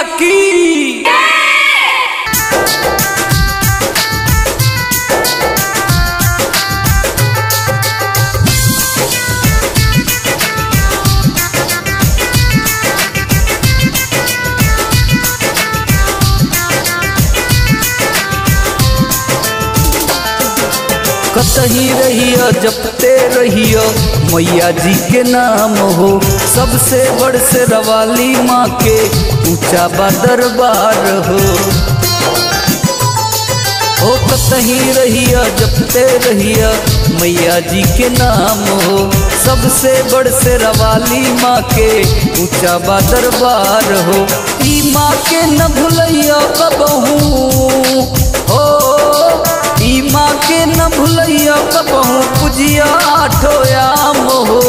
की कतही रहियो जपते रहियो मैया जी के नाम हो सबसे बड़ से रवाली माँ के ऊंचा बा दरबार हो ओ कतही रहिया जपते रहिया मैया जी के नाम हो सबसे बड़ से रवाली माँ के ऊंचा बा दरबार हो ई माँ के न भूलैया कबहू हो ई माँ के न भूलैया कबहू पूजिया आठोयाम हो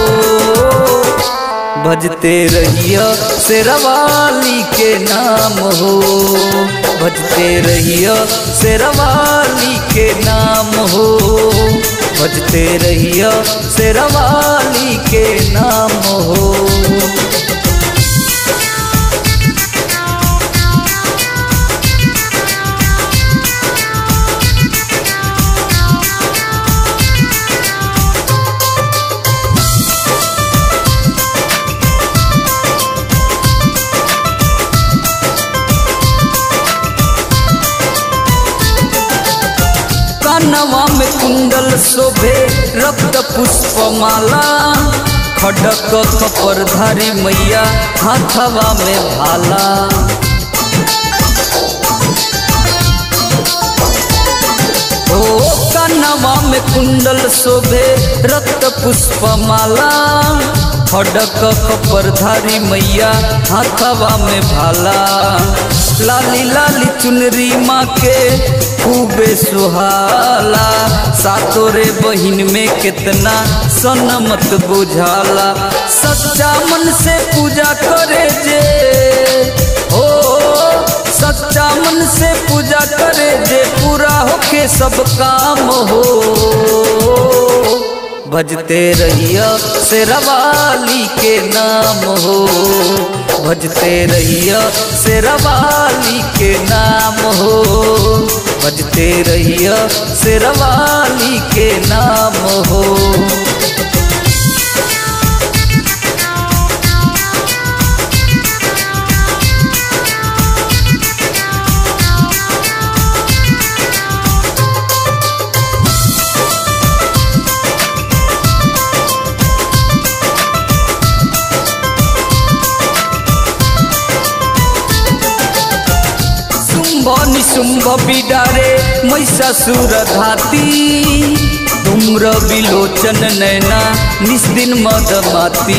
भजते रहिया शेरवाली के नाम हो भजते रहिया शेरवाली के नाम हो भजते रहिया शेरवाली के नाम हो कानवा में कुंडल शोभे रक्त पुष्पमाला खडक कपरधारी मैया हाथवा में भाला ओ कानवा में कुंडल शोभे रक्त पुष्पमाला खडक कपरधारी मैया हाथवा में भाला लाली लाली चुनरी माँ के खूबे सुहाला सातोरे बहिन में कितना सनमत बुझाला सच्चा मन से पूजा करे जे हो सच्चा मन से पूजा करे जे पूरा होके सब काम हो भजते रहिया शेरवाली के नाम हो भजते रहिया शेरवाली के नाम हो भजते रहिया शेरवाली के नाम हो शुंभ निशुंभ बिडारे महिषासुर धाती धूम्र विलोचन नैना निस्दिन मदमाती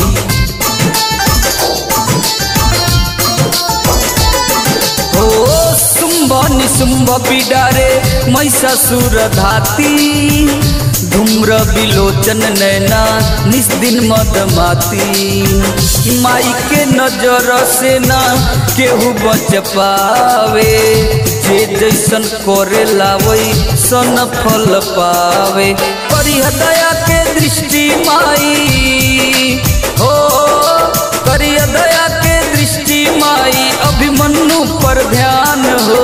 ओ शुंभ निशुंभ बिडारे महिषासुर धाती धूम्र विलोचन नैना निस्दिन मदमाती माई के नजर से ना केहू बच पावे जे जैसन करे लावई सन फल पावे करिह दया के दृष्टि माई हो करिह दया के दृष्टि माई अभिमन्यु पर ध्यान हो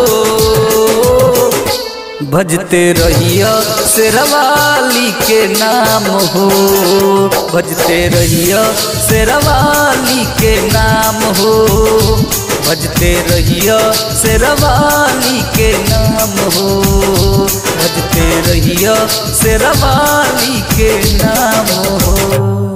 भजते रहिया शेरवाली के नाम हो भजते रहिया शेरवाली के नाम हो भजते रहिया शेरवाली के नाम हो भजते रहिया शेरवाली के नाम हो